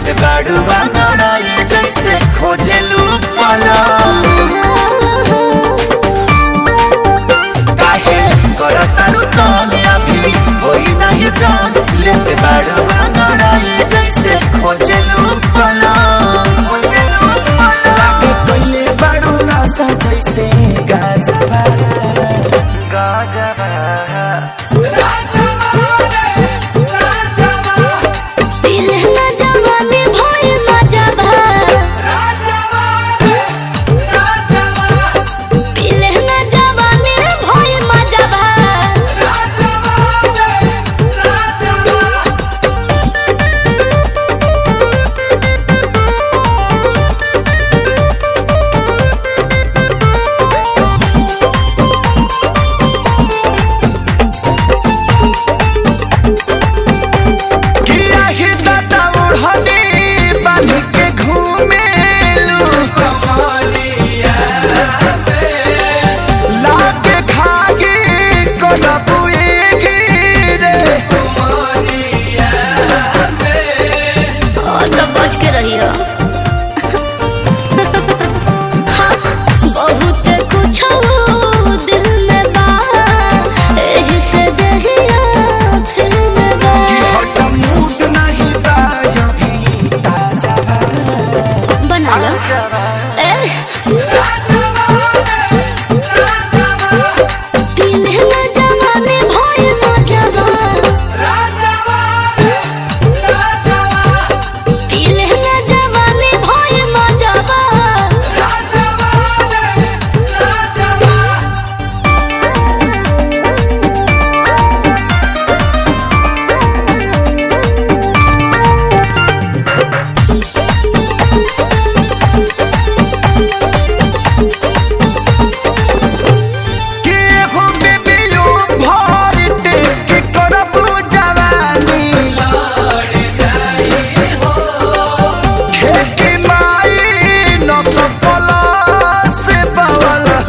लेत बाड़ू बांगड़ाई जैसे खोजेलू पला काहे करतारू तने अभी होई नहीं जान लेत बाड़ू बांगड़ाई जैसे खोजेलू पला लागे कइले बाड़ू नशा जैसे गाजबा गाजबा पिलहना जवानी भोई मजबा पिलहना जवानी भोई मजबा किया ही दादा उड़हनी बांध के घूमेलू लागे खागी कोलबुए गिरे और तो बच के रही हो बहुत कुछ दिल में बा एही से दहिया फिर में बा हट मूड नहीं बायो भी ताजा बना लो ए पिलहना जवानी भोई मजबा पिलहना जवानी भोई मजबा के हो बेबियो भर टेक करबू जवानी खेती माई न सफला से बवला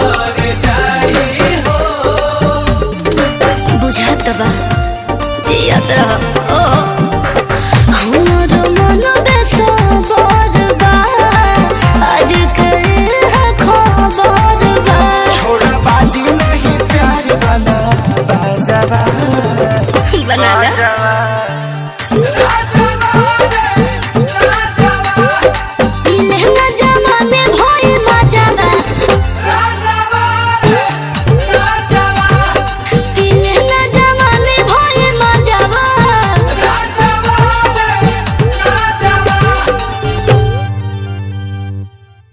बुझात बा याद रह ओ हमर मन बेसबर बा आज करे है खबर बा छोड़ा बाजी नहीं प्यार वाला बाजावा बना ला